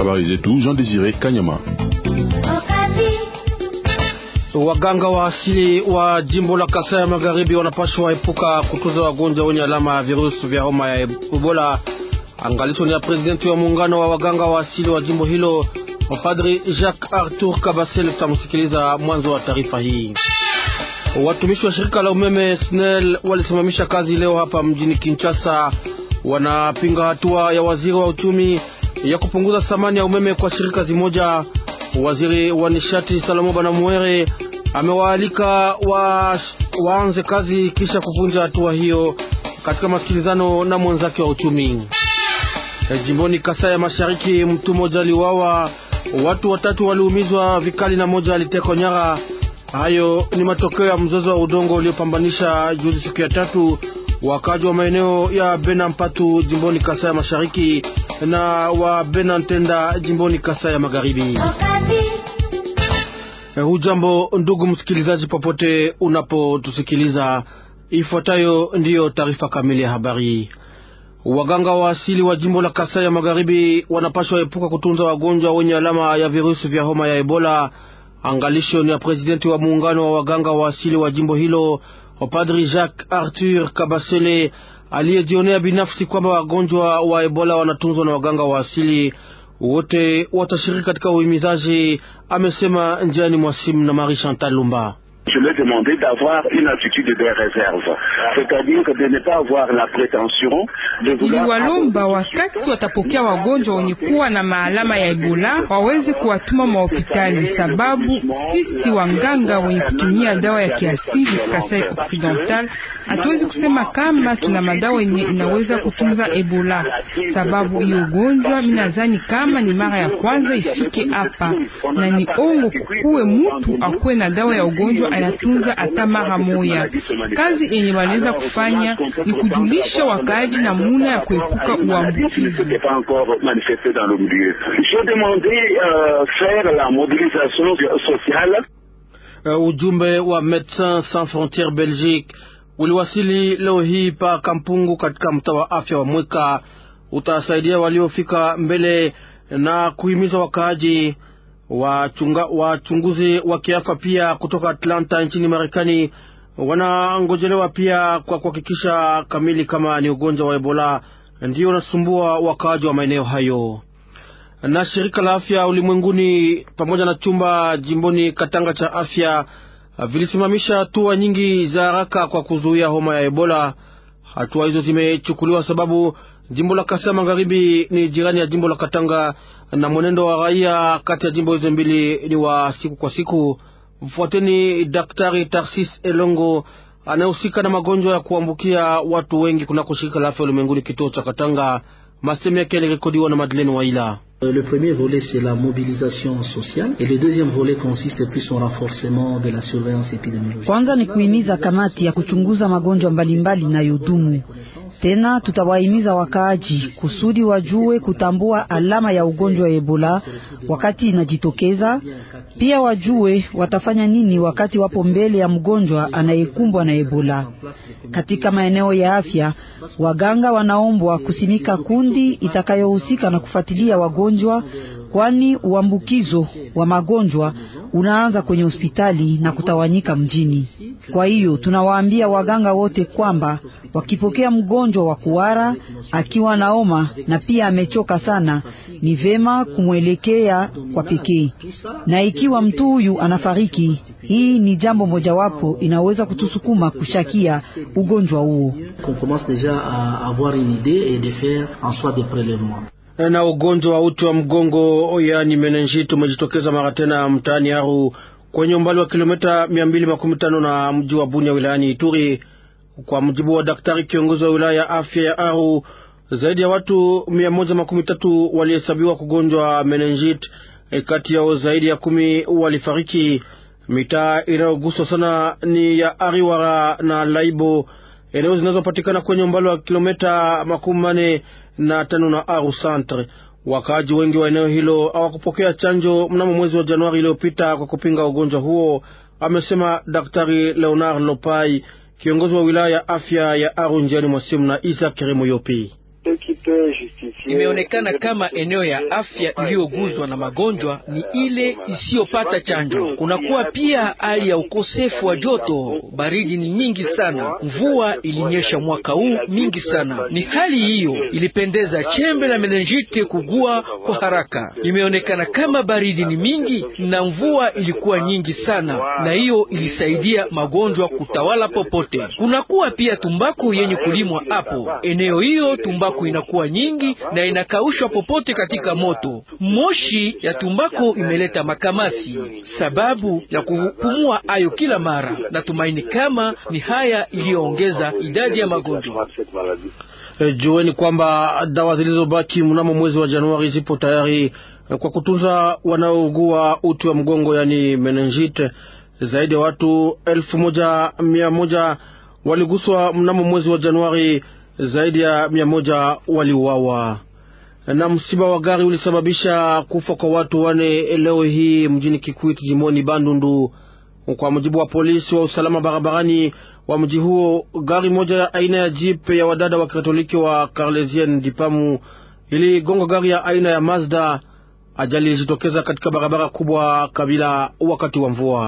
Habari zetu Jean Desire Kanyama. Waganga wa asili wa jimbo la Kasai ya Magharibi wanapaswa epuka kutunza wagonjwa wenye alama ya virusi vya homa ya Ebola. Angalisho ni ya presidenti wa muungano wa waganga wa asili wa jimbo hilo, Padri Jacques Arthur Kabasele. Tutamsikiliza mwanzo wa taarifa hii. Watumishi wa shirika la umeme SNEL walisimamisha kazi leo hapa mjini Kinshasa. Wanapinga hatua ya waziri wa uchumi ya kupunguza thamani ya umeme kwa shirika zimoja. Waziri wa nishati Salomo Banamuere amewaalika wa, waanze kazi kisha kuvunja hatua hiyo katika masikilizano na mwenzake wa uchumi. E, jimboni Kasai ya Mashariki mtu mmoja aliuawa, watu watatu waliumizwa vikali na moja alitekwa nyara. Hayo ni matokeo ya mzozo wa udongo uliopambanisha juzi siku ya tatu wakaji wa maeneo ya Bena Mpatu jimboni Kasai ya Mashariki na wa Bena Ntenda jimboni Kasai ya Magharibi. Hujambo ndugu msikilizaji, popote unapotusikiliza, ifuatayo ndiyo taarifa kamili ya habari. Waganga wa asili wa jimbo la Kasai ya Magharibi wanapaswa epuka kutunza wagonjwa wenye alama ya virusi vya homa ya Ebola. Angalisho ni ya presidenti wa muungano wa waganga wa asili wa jimbo hilo, Padri Jacques Arthur Kabasele, aliyejionea binafsi kwamba wagonjwa wa Ebola wanatunzwa na waganga wa asili wote watashiriki katika uhimizaji, amesema njiani mwa simu na Marie Chantal Lumba. Je lui ai demandé d'avoir une attitude de réserve, c'est-à-dire de ne pas avoir la prétention de vouloir. Iliwalomba wakati watapokea wagonjwa wenye kuwa na maalama ya Ebola waweze kuwatuma mahopitali, sababu sisi wanganga wenye kutumia dawa ya kiasili Kasai Occidental hatuwezi kusema kama tuna madawa yenye inaweza kutunza Ebola, sababu hiyo ugonjwa minazani kama ni mara ya kwanza ifike hapa, na ni ongo kukuwe mutu akuwe na dawa ya ugonjwa anatunza hata mara moya. Kazi yenye wanaweza kufanya ni kujulisha wakaaji namuna ya kuepuka uambukizi. Uh, ujumbe wa Médecins Sans Frontieres Belgique uliwasili leo hii pa Kampungu katika mtaa wa afya wa Mweka. Utasaidia waliofika mbele na kuhimiza wakaaji wachunga, wachunguzi wa kiafya pia kutoka Atlanta nchini Marekani wanangojelewa pia kwa kuhakikisha kamili kama ni ugonjwa wa Ebola ndio unasumbua wakaaji wa maeneo hayo. Na shirika la afya ulimwenguni pamoja na chumba jimboni Katanga cha afya vilisimamisha hatua nyingi za haraka kwa kuzuia homa ya Ebola. Hatua hizo zimechukuliwa sababu jimbo la Kasai Magharibi ni jirani ya jimbo la Katanga na mwenendo wa raia kati ya jimbo hizo mbili ni wa siku kwa siku. Mfuateni Daktari Tarsis Elongo anayehusika na magonjwa ya kuambukia watu wengi kunako shirika la afya ulimwenguni kituo cha Katanga. Masemi yake yalirekodiwa na Madeleine Waila. Le premier volet, c'est la mobilisation sociale et le deuxième volet consiste plus au renforcement de la surveillance épidémiologique. Kwanza ni kuhimiza kamati ya kuchunguza magonjwa mbalimbali na yodumu. Tena tutawahimiza wakaaji kusudi wajue kutambua alama ya ugonjwa wa Ebola wakati inajitokeza. Pia wajue watafanya nini wakati wapo mbele ya mgonjwa anayekumbwa na Ebola. Katika maeneo ya afya, waganga wanaombwa kusimika kundi itakayohusika na kufuatilia wagonjwa, kwani uambukizo wa magonjwa unaanza kwenye hospitali na kutawanyika mjini. Kwa hiyo tunawaambia waganga wote kwamba wakipokea mgonjwa wa kuhara akiwa na homa na pia amechoka sana, ni vema kumwelekea kwa pekee, na ikiwa mtu huyu anafariki, hii ni jambo mojawapo inaweza kutusukuma kushakia ugonjwa huo. Na ugonjwa wa uti wa mgongo yaani menenjit umejitokeza mara tena mtaani Aru kwenye umbali wa kilomita mia mbili makumi tano na mji wa Bunia wilayani Ituri. Kwa mujibu wa daktari kiongozi wa wilaya ya afya ya Aru, zaidi ya watu mia moja makumi tatu walihesabiwa kugonjwa menenjit, kati yao zaidi ya kumi walifariki. Mitaa inayoguswa sana ni ya Ariwara na Laibo, eneo zinazopatikana kwenye umbali wa kilomita makumi mane na tano na Aru Centre. Wakaaji wengi wa eneo hilo hawakupokea chanjo mnamo mwezi wa Januari iliyopita kwa kupinga ugonjwa huo, amesema Daktari Leonard Lopai, kiongozi wa wilaya ya afya ya Aru njiani mwa simu na Isa Keremo Yopi. Imeonekana kama eneo ya afya iliyoguzwa na magonjwa ni ile isiyopata chanjo. Kunakuwa pia hali ya ukosefu wa joto, baridi ni mingi sana, mvua ilinyesha mwaka huu mingi sana. Ni hali hiyo ilipendeza chembe la menenjite kugua kwa haraka. Imeonekana kama baridi ni mingi na mvua ilikuwa nyingi sana, na hiyo ilisaidia magonjwa kutawala popote. Kunakuwa pia tumbaku yenye kulimwa hapo eneo hiyo, tumbaku inakuwa nyingi na inakaushwa popote katika moto. Moshi ya tumbaku imeleta makamasi, sababu ya kupumua hayo kila mara. Natumaini kama ni haya iliyoongeza idadi ya magonjwa. E, jueni kwamba dawa zilizobaki mnamo mwezi wa Januari zipo tayari kwa kutunza wanaougua uti wa mgongo, yani meningite. Zaidi ya watu elfu moja mia moja waliguswa mnamo mwezi wa Januari, zaidi ya mia moja waliuawa. Na msiba wa gari ulisababisha kufa kwa watu wane leo hii mjini Kikwit, jimoni Bandundu. Kwa mujibu wa polisi wa usalama barabarani wa mji huo, gari moja ya aina ya jeep ya wadada wa Katoliki wa Carlesien Dipamu iligonga gari ya aina ya Mazda. Ajali ilijitokeza katika barabara kubwa Kabila wakati wa mvua.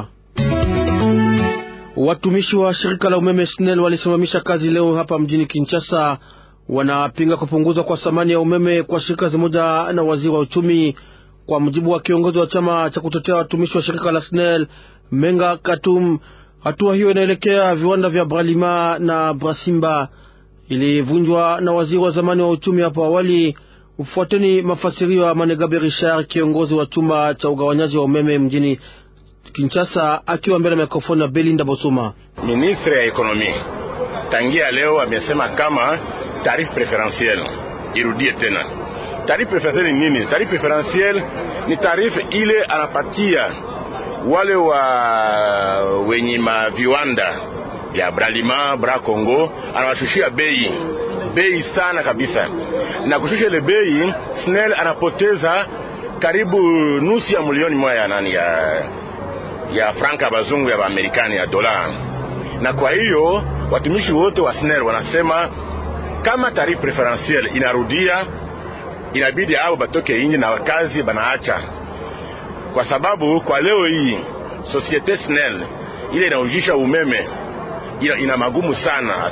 Watumishi wa shirika la umeme SNEL walisimamisha kazi leo hapa mjini Kinshasa. Wanapinga kupunguzwa kwa thamani ya umeme kwa shirika zimoja na waziri wa uchumi. Kwa mujibu wa kiongozi wa chama cha kutetea watumishi wa shirika la SNEL Menga Katum, hatua hiyo inaelekea viwanda vya Bralima na Brasimba. Ilivunjwa na waziri wa zamani wa uchumi hapo awali. Ufuateni mafasirio ya Manegabe Richard, kiongozi wa chumba cha ugawanyaji wa umeme mjini Kinshasa, akiwa mbele ya mikrofoni ya Belinda Bosuma. Ministre ya ekonomi tangia leo amesema kama tarifu preferentiel irudie tena. Tarifu preferentiel ni nini? Tarifu preferentiel ni tarifu ile anapatia wale wa wenye maviwanda ya Bralima Bra Congo, anawashushia bei bei sana kabisa, na kushusha ile bei, SNEL anapoteza karibu nusu ya milioni moja ya nani ya ya franka bazungu ya Amerikani ya dola. Na kwa hiyo watumishi wote wa SNEL wanasema kama tarifu preferentiel inarudia, inabidi hao batoke inji na wakazi banaacha, kwa sababu kwa leo hii societe SNEL ile inaujisha umeme ina, ina magumu sana.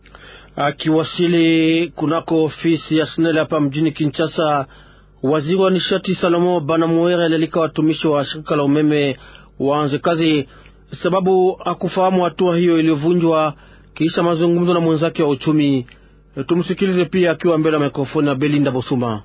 Akiwasili kunako ofisi ya SNEL hapa mjini Kinshasa, waziri wa nishati Salomo Banamuere alialika watumishi wa shirika la umeme waanze kazi, sababu hakufahamu hatua hiyo iliyovunjwa kisha mazungumzo na mwenzake wa uchumi. Tumsikilize pia akiwa mbele ya mikrofoni ya Belinda Bosuma.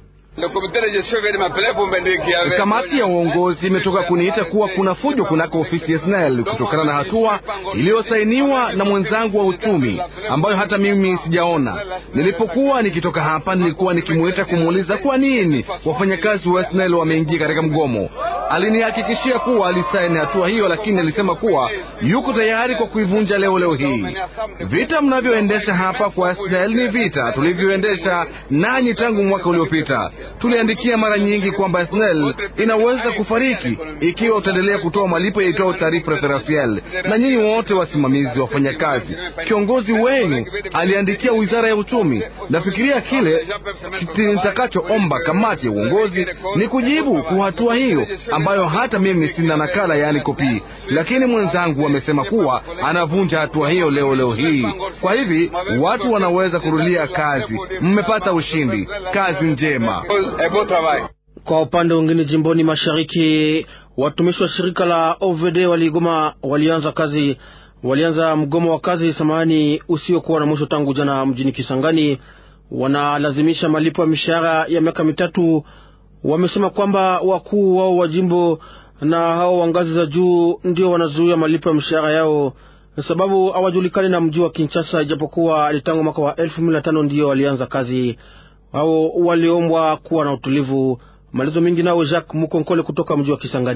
Kamati ya uongozi imetoka kuniita kuwa kuna fujo kunako ofisi ya SNEL kutokana na hatua iliyosainiwa na mwenzangu wa uchumi ambayo hata mimi sijaona. Nilipokuwa nikitoka hapa, nilikuwa nikimwita kumuuliza kwa nini wafanyakazi wa SNEL wameingia katika mgomo. Alinihakikishia kuwa alisaini hatua hiyo, lakini alisema kuwa yuko tayari kwa kuivunja leo leo hii. Vita mnavyoendesha hapa kwa SNEL ni vita tulivyoendesha nanyi tangu mwaka uliopita. Tuliandikia mara nyingi kwamba SNEL inaweza kufariki ikiwa utaendelea kutoa malipo yaitwao tarifu preferentiel. Na nyinyi wote wasimamizi, wafanyakazi, kiongozi wenu aliandikia wizara ya uchumi. Nafikiria kile nitakachoomba kamati ya uongozi ni kujibu kwa hatua hiyo ambayo hata mimi sina nakala, yaani kopi, lakini mwenzangu amesema kuwa anavunja hatua hiyo leo leo hii. Kwa hivi watu wanaweza kurudia kazi. Mmepata ushindi, kazi njema. Kwa upande mwingine, jimboni mashariki, watumishi wa shirika la OVD waligoma, walianza kazi, walianza mgomo wa kazi samahani, usiokuwa na mwisho tangu jana mjini Kisangani. Wanalazimisha malipo ya mishahara ya miaka mitatu. Wamesema kwamba wakuu wao wa jimbo na hao wa ngazi za juu ndio wanazuia malipo ya mishahara yao, sababu hawajulikani na mji wa Kinshasa, ijapokuwa tangu mwaka wa elfu mbili na tano ndio walianza kazi au waliombwa kuwa na utulivu. Malizo mingi nao Jacques Mukonkole kutoka mji wa Kisangani.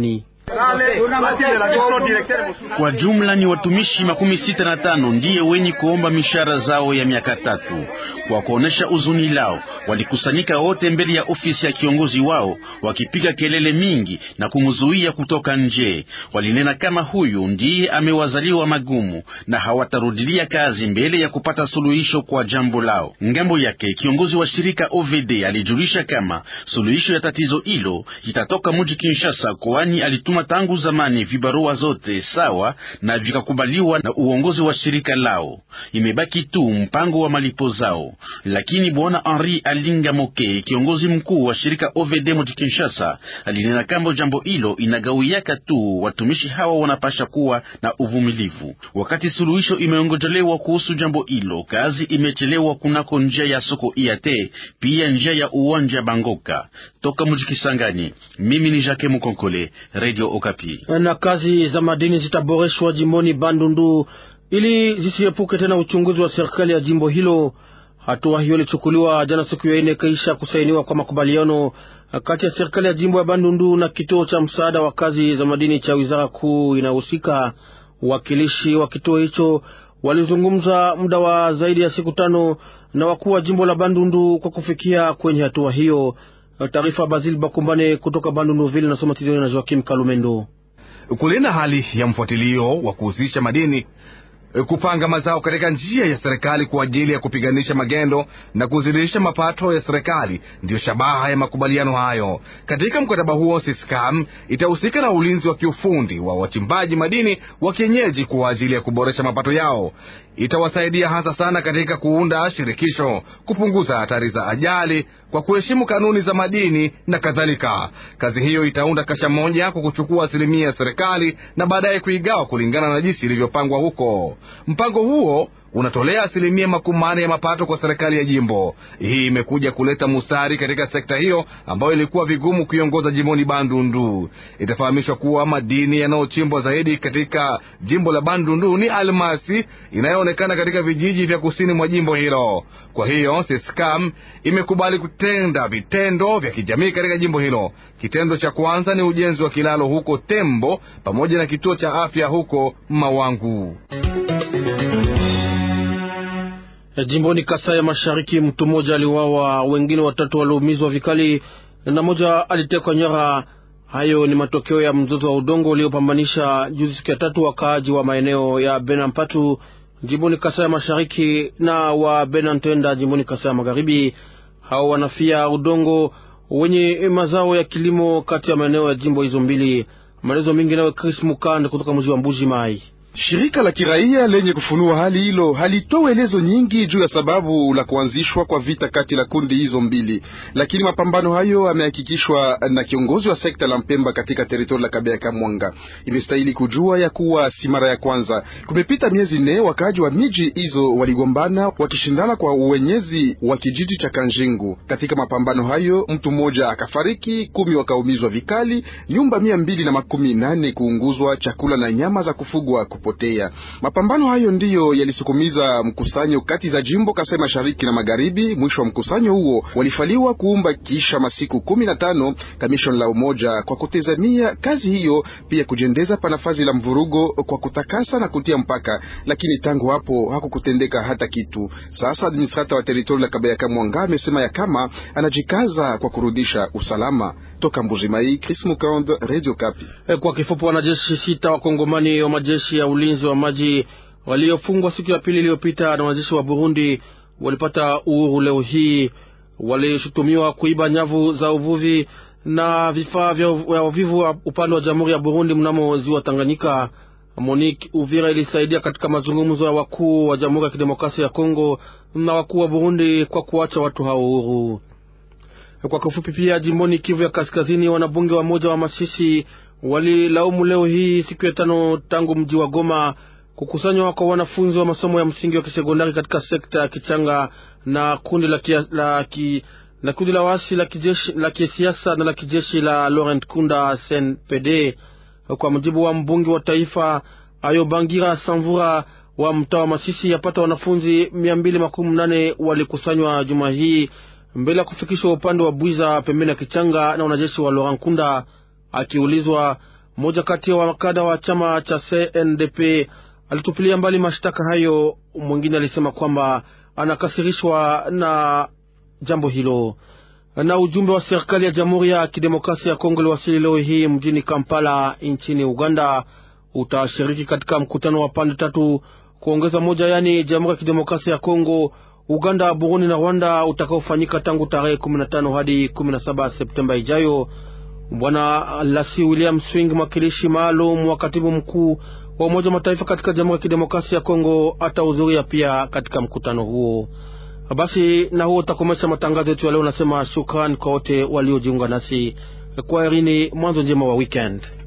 Kwa jumla ni watumishi makumi sita na tano ndiye wenye kuomba mishahara zao ya miaka tatu. Kwa kuonesha uzuni lao, walikusanyika wote mbele ya ofisi ya kiongozi wao wakipiga kelele mingi na kumzuia kutoka nje. Walinena kama huyu ndiye amewazaliwa magumu na hawatarudilia kazi mbele ya kupata suluhisho kwa jambo lao. Ngambo yake kiongozi wa shirika OVD alijulisha kama suluhisho ya tatizo hilo itatoka mji Kinshasa, kwani alituma tangu zamani vibarua zote sawa na vikakubaliwa na uongozi wa shirika lao. Imebaki tu mpango wa malipo zao, lakini bwana Henri Alinga Moke, kiongozi mkuu wa shirika OVD mji Kinshasa, alinena kama jambo hilo inagawiaka tu watumishi hawa wanapasha kuwa na uvumilivu. Wakati suluhisho imeongojelewa kuhusu jambo hilo, kazi imechelewa kunako njia ya soko iate, pia njia ya uwanja Bangoka. Toka mji Kisangani, mimi ni Jacques Mukonkole, Radio Okapi. Na kazi za madini zitaboreshwa jimboni Bandundu ili zisiepuke tena uchunguzi wa serikali ya jimbo hilo. Hatua hiyo ilichukuliwa jana siku ya ine kisha kusainiwa kwa makubaliano kati ya serikali ya jimbo ya Bandundu na kituo cha msaada wa kazi za madini cha wizara kuu inayohusika. Wakilishi wa kituo hicho walizungumza muda wa zaidi ya siku tano na wakuu wa jimbo la Bandundu kwa kufikia kwenye hatua hiyo. Taarifa Basil Bakumbane kutoka Bandundu Ville nasoma Tidoni na Joakim Kalumendo. Kulinda hali ya mfuatilio wa kuhusisha madini kupanga mazao katika njia ya serikali kwa ajili ya kupiganisha magendo na kuzidisha mapato ya serikali ndiyo shabaha ya makubaliano hayo. Katika mkataba huo, Siskam itahusika na ulinzi wa kiufundi wa wachimbaji madini wa kienyeji kwa ajili ya kuboresha mapato yao. Itawasaidia hasa sana katika kuunda shirikisho, kupunguza hatari za ajali kwa kuheshimu kanuni za madini na kadhalika. Kazi hiyo itaunda kasha moja kwa kuchukua asilimia ya serikali na baadaye kuigawa kulingana na jinsi ilivyopangwa huko. Mpango huo unatolea asilimia makumi manne ya mapato kwa serikali ya jimbo. Hii imekuja kuleta musari katika sekta hiyo ambayo ilikuwa vigumu kuiongoza jimboni Bandundu. Itafahamishwa kuwa madini yanayochimbwa zaidi katika jimbo la Bandundu ni almasi inayoonekana katika vijiji vya kusini mwa jimbo hilo. Kwa hiyo Siskam imekubali kutenda vitendo vya kijamii katika jimbo hilo. Kitendo cha kwanza ni ujenzi wa kilalo huko Tembo pamoja na kituo cha afya huko Mawangu. Jimboni Kasai ya Mashariki, mtu mmoja aliuawa, wengine watatu waliumizwa vikali na mmoja alitekwa nyara. Hayo ni matokeo ya mzozo wa udongo uliopambanisha juzi siku ya tatu wakaaji wa maeneo ya Benampatu jimboni Kasai ya Mashariki na wa Benantenda jimboni Kasai ya Magharibi. Hao wanafia udongo wenye mazao ya kilimo kati ya maeneo ya jimbo hizo mbili. Maelezo mengi nawe Chris Mukand kutoka mji wa Mbuji Mai. Shirika la kiraia lenye kufunua hali hilo halitoa elezo nyingi juu ya sababu la kuanzishwa kwa vita kati la kundi hizo mbili, lakini mapambano hayo yamehakikishwa na kiongozi wa sekta la Mpemba katika teritori la Kabea Kamwanga. Imestahili kujua ya kuwa si mara ya kwanza. Kumepita miezi nne, wakaaji wa miji hizo waligombana wakishindana kwa uwenyezi wa kijiji cha Kanjingu. Katika mapambano hayo mtu mmoja akafariki, kumi wakaumizwa vikali, nyumba mia mbili na makumi nane kuunguzwa, chakula na nyama za kufugwa kupotea. Mapambano hayo ndiyo yalisukumiza mkusanyo kati za jimbo Kasai Mashariki na Magharibi. Mwisho wa mkusanyo huo walifaliwa kuumba kisha masiku kumi na tano kamishon la umoja kwa kutazamia kazi hiyo, pia kujendeza panafazi la mvurugo kwa kutakasa na kutia mpaka, lakini tangu hapo hakukutendeka hata kitu. Sasa administrata wa teritori la Kabayaka Mwanga amesema ya kama anajikaza kwa kurudisha usalama. Toka Mbujimai, Chris Mukand, Radio Kapi. Kwa kifupi, wanajeshi sita wakongomani wa majeshi ya ulinzi wa maji waliofungwa siku ya pili iliyopita na wanajeshi wa Burundi walipata uhuru leo hii. Walishutumiwa kuiba nyavu za uvuvi na vifaa vya uvivu wa upande wa jamhuri ya Burundi mnamo ziwa Tanganyika. Monique Uvira ilisaidia katika mazungumzo ya wakuu wa Jamhuri ya Kidemokrasia ya Kongo na wakuu wa Burundi kwa kuacha watu hao uhuru. Kwa kifupi, pia jimboni Kivu ya Kaskazini, wanabunge wa moja wa Masisi walilaumu leo hii siku ya tano tangu mji wa Goma kukusanywa kwa wanafunzi wa masomo ya msingi wa kisekondari katika sekta ya Kichanga na kundi la, kia, la, ki, na kundi la waasi la kijeshi la kisiasa na la kijeshi la Laurent Kunda SNPD. Kwa mujibu wa mbunge wa taifa Ayobangira Samvura wa mtaa wa Masisi, yapata wanafunzi mia mbili makumi nane walikusanywa juma hii mbele ya kufikishwa upande wa Bwiza pembeni ya Kichanga na wanajeshi wa Laurent Kunda. Akiulizwa, Mmoja kati ya wakada wa chama cha CNDP alitupilia mbali mashtaka hayo. Mwingine alisema kwamba anakasirishwa na jambo hilo. Na ujumbe wa serikali ya Jamhuri ya Kidemokrasia ya Kongo liwasili leo hii mjini Kampala nchini Uganda. Utashiriki katika mkutano wa pande tatu kuongeza moja, yaani Jamhuri ya Kidemokrasia ya Kongo, Uganda, Burundi na Rwanda, utakaofanyika tangu tarehe 15 hadi 17 Septemba ijayo. Bwana Lasi William Swing, mwakilishi maalum wa katibu mkuu wa Umoja wa Mataifa katika Jamhuri ya Kidemokrasia ya Kongo, atahudhuria pia katika mkutano huo. Basi na huo utakomesha matangazo yetu ya leo. Nasema shukrani kwa wote waliojiunga nasi kwa Irini. Mwanzo njema wa weekend.